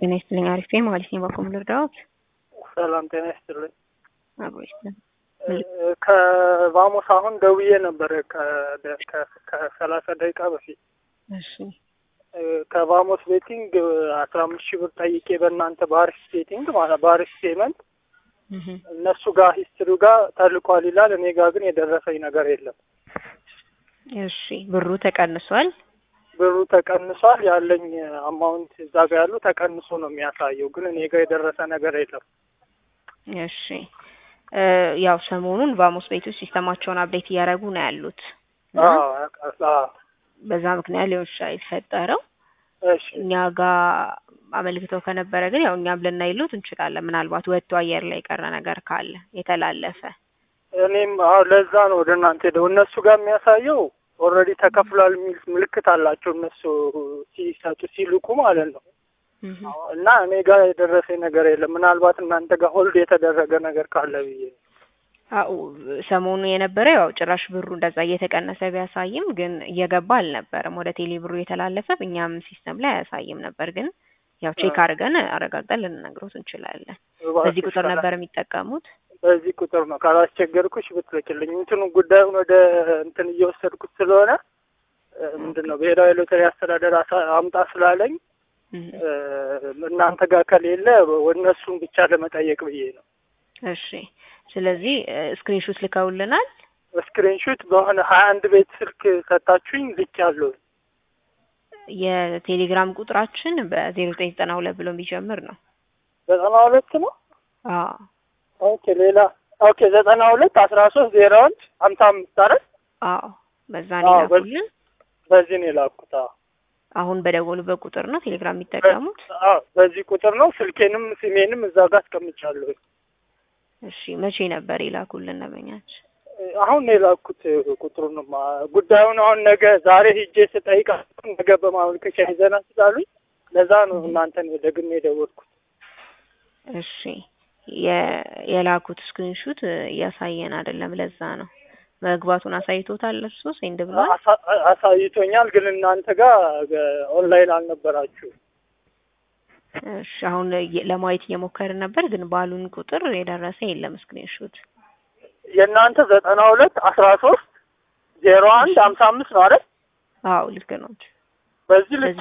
ጤና ይስጥልኝ። አሪፍ ነኝ ማለት ነው። በኩል ልርዳዎት? ሰላም ጤና ይስጥልኝ። አብሮ ይስጥልኝ። ከቫሞስ አሁን ደውዬ ነበረ ከሰላሳ ደቂቃ በፊት እሺ ከቫሞስ ቤቲንግ አስራ አምስት ሺህ ብር ጠይቄ በእናንተ ባሪስ ቤቲንግ ማለት ባሪስ ፔመንት እህ እነሱ ጋር ሂስትሪው ጋር ተልኳል ይላል። እኔ ጋር ግን የደረሰኝ ነገር የለም። እሺ ብሩ ተቀንሷል። ብሩ ተቀንሷል። ያለኝ አማውንት እዛ ጋር ያሉ ተቀንሶ ነው የሚያሳየው፣ ግን እኔ ጋር የደረሰ ነገር የለም። እሺ እ ያው ሰሞኑን ቫሞስ ቤቶች ሲስተማቸውን አፕዴት እያደረጉ ነው ያሉት እና አዎ ያውቃል። አዎ በዛ ምክንያት ሊሆን ይችላል የተፈጠረው። እሺ እኛ ጋር አመልክተው ከነበረ ግን ያው እኛም ልናይሉት እንችላለን። ምናልባት ወጥቶ አየር ላይ የቀረ ነገር ካለ የተላለፈ እኔም አዎ ለዛ ነው ወደ እናንተ ሄደው እነሱ ጋር የሚያሳየው ኦልሬዲ ተከፍሏል የሚል ምልክት አላቸው እነሱ ሲሰጡ ሲልኩ ማለት ነው። እህ እና እኔ ጋር የደረሰኝ ነገር የለም። ምናልባት እናንተ ጋር ሆልድ የተደረገ ነገር ካለ ብዬ ነው። አው ሰሞኑ የነበረ ያው ጭራሽ ብሩ እንደዛ እየተቀነሰ ቢያሳይም ግን እየገባ አልነበረም ወደ ቴሌ ብሩ የተላለፈ እኛም ሲስተም ላይ አያሳይም ነበር። ግን ያው ቼክ አድርገን አረጋግጠን ልንነግሮት እንችላለን። በዚህ እባክሽ ቁጥር ነበር የሚጠቀሙት። በዚህ ቁጥር ነው ካላስቸገርኩሽ ብትልክልኝ። እንትኑ ጉዳዩን ወደ እንትን እየወሰድኩት ስለሆነ እ ምንድን ነው ብሔራዊ ሎተሪ አስተዳደር አሳ- አምጣ ስላለኝ እህ እ እናንተ ጋር ከሌለ እነሱን ብቻ ለመጠየቅ ብዬ ነው። እሺ ስለዚህ ስክሪንሾት ልከውልናል። ስክሪንሹት በሆነ ሀያ አንድ ቤት ስልክ ሰጣችሁኝ ልክ ያለው የቴሌግራም ቁጥራችን በዜሮ ዘጠኝ ዘጠና ሁለት ብሎ የሚጀምር ነው። ዘጠና ሁለት ነው። አዎ ኦኬ ሌላ ኦኬ ዘጠና ሁለት አስራ ሶስት ዜሮ አንድ ሀምሳ አምስት አይደል? አዎ በዛ ነው አዎ፣ የላኩልን። በዚህ ነው የላኩት። አዎ አሁን በደወሉበት ቁጥር ነው ቴሌግራም የሚጠቀሙት። አዎ በዚህ ቁጥር ነው። ስልኬንም ስሜንም እዛ ጋር አስቀምጫለሁ። እሺ መቼ ነበር የላኩልን ደንበኛች? አሁን ነው የላኩት ቁጥሩንማ። ጉዳዩን አሁን ነገ ዛሬ ሂጄ ስጠይቅ ነገ በማመልከቻ ይዘና ስላሉኝ ለዛ ነው እናንተን ደግሜ የደወልኩት። እሺ የ- የላኩት ስክሪንሹት እያሳየን አይደለም። ለዛ ነው መግባቱን አሳይቶታል። እርሱ ሴንድ ብሏል። አሳ- አሳይቶኛል፣ ግን እናንተ ጋር ኦንላይን አልነበራችሁ። እሺ አሁን እየ- ለማየት እየሞከርን ነበር፣ ግን ባሉን ቁጥር የደረሰ የለም ስክሪንሹት። የእናንተ ዘጠና ሁለት አስራ ሶስት ዜሮ አንድ ሀምሳ አምስት ነው አይደል? አዎ ልክ ነው። በዚህ ልክ